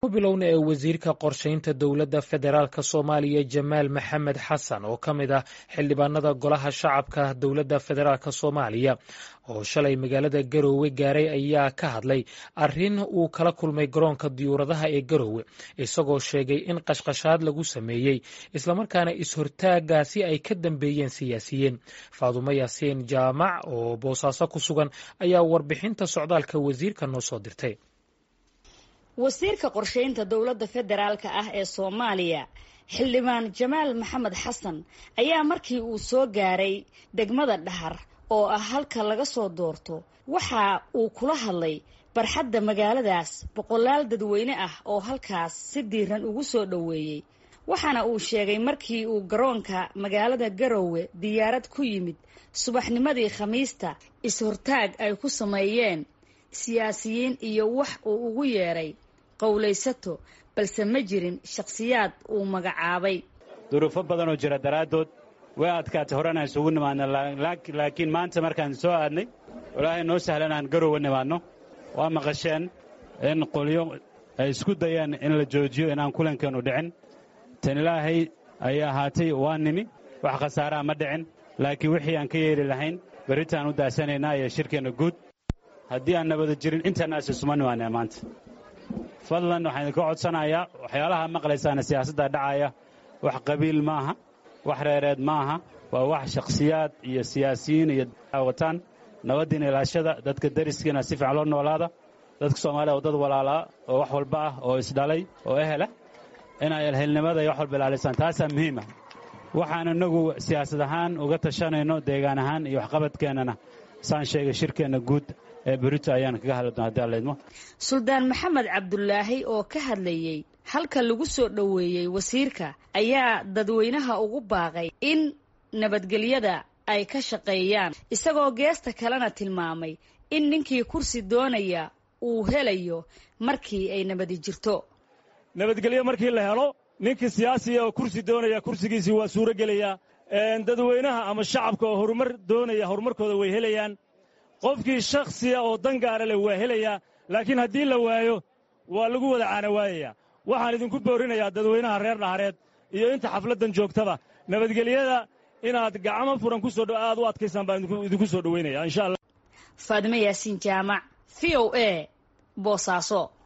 bilowna ee wasiirka qorshaynta dowladda federaalk soomaaliya jamaal maxamed xasan oo ka mid ah xildhibaanada golaha shacabka dowladda federaalk soomaaliya oo shalay magaalada garoowe gaaray ayaa ka hadlay arrin uu kala kulmay garoonka diyuuradaha ee garoowe isagoo sheegay in qashqashaad lagu sameeyey islamarkaana is-hortaagaasi ay ka dambeeyeen siyaasiyiin faadumo yaasiin jaamac oo boosaaso ku sugan ayaa warbixinta socdaalka wasiirka noo soo dirtay wasiirka qorshaynta dowladda federaalka ah ee soomaaliya xildhibaan jamaal maxamed xasan ayaa markii uu soo gaaray degmada dhahar oo ah halka laga soo doorto waxa uu kula hadlay barxadda magaaladaas boqolaal dadweyne ah oo halkaas si diiran ugu soo dhoweeyey waxaana uu sheegay markii uu garoonka magaalada garoowe diyaarad ku yimid subaxnimadii khamiista is-hortaag ay ku sameeyeen siyaasiyiin iyo wax uu ugu yeedhay qowlaysato balse ma jirin shakhsiyaad uu magacaabay duruufo badanoo jira daraaddood way adkaatay horena isugu nimaadna laakiin maanta markaan soo aadnay walaahay noo sahlan aan garoowe nimaadno waa maqasheen in qolyo ay isku dayeen in la joojiyo inaan kulankeennu dhicin tan ilaahay ayay ahaatay waa nimi wax khasaaraha ma dhicin laakiin wixii aan ka yeeli lahayn berritaan u daasanaynaa iyo shirkeenna guud haddii aan nabada jirin intaanaas isuma nimaanee maanta fadlan waxaan idinka codsanayaa waxyaalaha maqlaysaana siyaasadda dhacaya wax qabiil ma aha wax reereed ma aha waa wax shakhsiyaad iyo siyaasiyiin iyo wataan nabaddiina ilaashada dadka dariskiina si fiican loo noolaada dadka soomaaliya oo dad walaalaa oo wax walba ah oo isdhalay oo ehela inay elhelnimada iyo wax walba ilaalisaan taasaa muhiima waxaan innagu siyaasad ahaan uga tashanayno deegaan ahaan iyo waxqabadkeennana saan sheegay shirkeenna guud ee berito ayaan kaga hadli doona haddi allaydmo suldaan maxamed cabdulaahi oo ka hadlayey halka lagu soo dhoweeyey wasiirka ayaa dadweynaha ugu baaqay in nabadgelyada ay ka shaqeeyaan isagoo geesta kalena tilmaamay in ninkii kursi doonaya uu helayo markii ay nabadi jirto nabadgelyo markii la helo ninkii siyaasiga oo kursi doonaya kursigiisii waa suuro gelayaa dadweynaha ama shacabka oo horumar doonaya horumarkooda way helayaan qofkii shakhsiga oo dan gaara leh waa helayaa laakiin haddii la waayo waa lagu wada caana waayayaa waxaan idinku boorinayaa dadweynaha reer dhahareed iyo inta xafladdan joogtaba nabadgelyada inaad gacmo furan ku soo aad u adkaysaan baan idinku soo dhoweynaya insha allah faadimo yaasiin jaamac v o a boosaaso